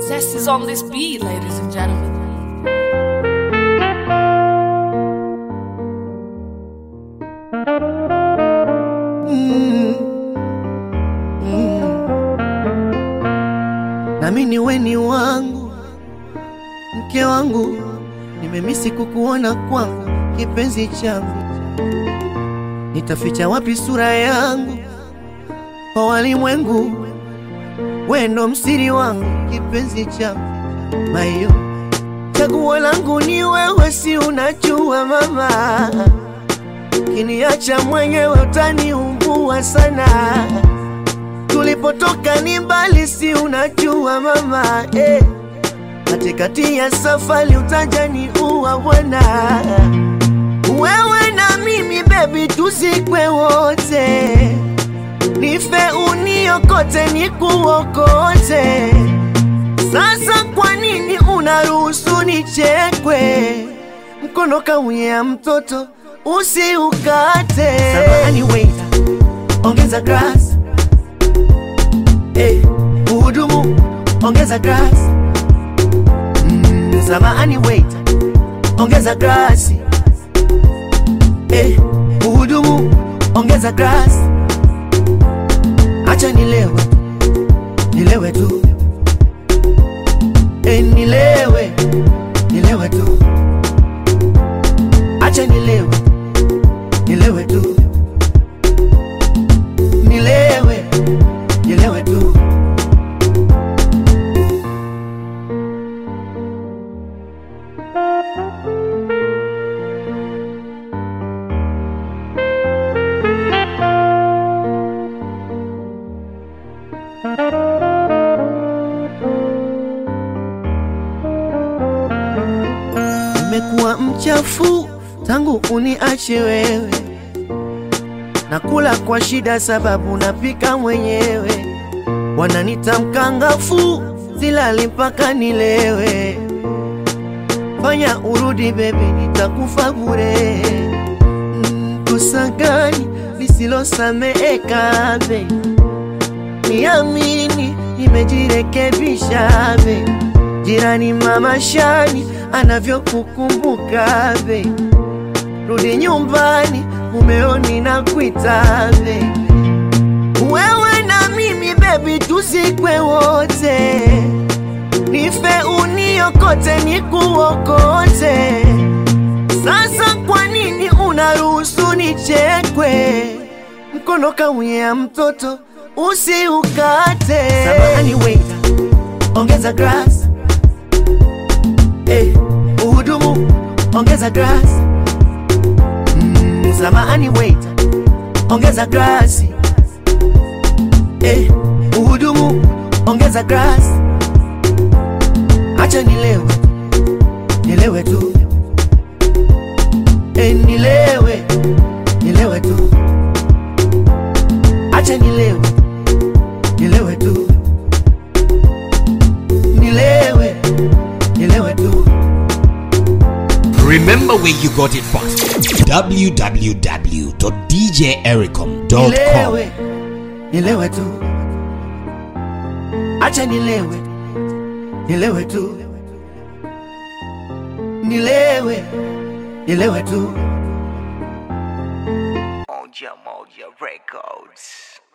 Zest is on this beat, ladies and gentlemen. nami ni weni wangu, mke wangu, nimemisi kukuona kwangu, kipenzi changu, nitaficha wapi sura yangu kwa walimwengu? We ndo msiri wangu, kipenzi changu, mayo chaguo langu ni wewe, si unajua mama, kiniacha mwenyewe utaniumbua sana tulipotoka ni mbali, si unajua mama eh. Katikati ya safari utajani uwa bwana, wewe na mimi bebi, tuzikwe wote, nife uniokote, nikuokote. Sasa kwa nini unaruhusu nichekwe? Mkono kaunyea mtoto usiukate. Samahani waiter, ongeza glass Eh, Mhudumu ongeza glass. Mm, samahani waiter, ongeza glasi. Eh, Mhudumu ongeza glass. Acha nilewe, nilewe tu. Eh, nilewe, nilewe tu. Acha nilewe, nilewe tu. Nilewe, nilewe tu. Nimekuwa mchafu tangu uniache wewe, nakula kwa shida sababu napika mwenyewe, wananita mkangafu, silali mpaka nilewe. Fanya urudi bebi, nitakufa bure. Mm, Kosa gani lisilosameheka be? Niamini, nimejirekebisha be. Jirani mama Shani anavyokukumbuka be, rudi nyumbani, mumeoni na kuita be. Wewe na mimi bebi, tuzikwe wote, nife uniokote, nikuokote. Sasa kwa nini unaruhusu nichekwe? Mkono kaunyea mtoto usiukate. Samahani waiter, ongeza glass. Eh, Mhudumu ongeza glass. Mm, samahani waiter, ongeza glasi. Eh, Mhudumu ongeza glass. Acha nilewe, nilewe tu. Eh, nilewe, nilewe tu. Acha nilewe, nilewe tu. Nilewe, nilewe tu. Remember where you got it from www.djericom.com. nilewe nilewe tu acha nilewe nilewe tu nilewe nilewe tu Moja Moja Records.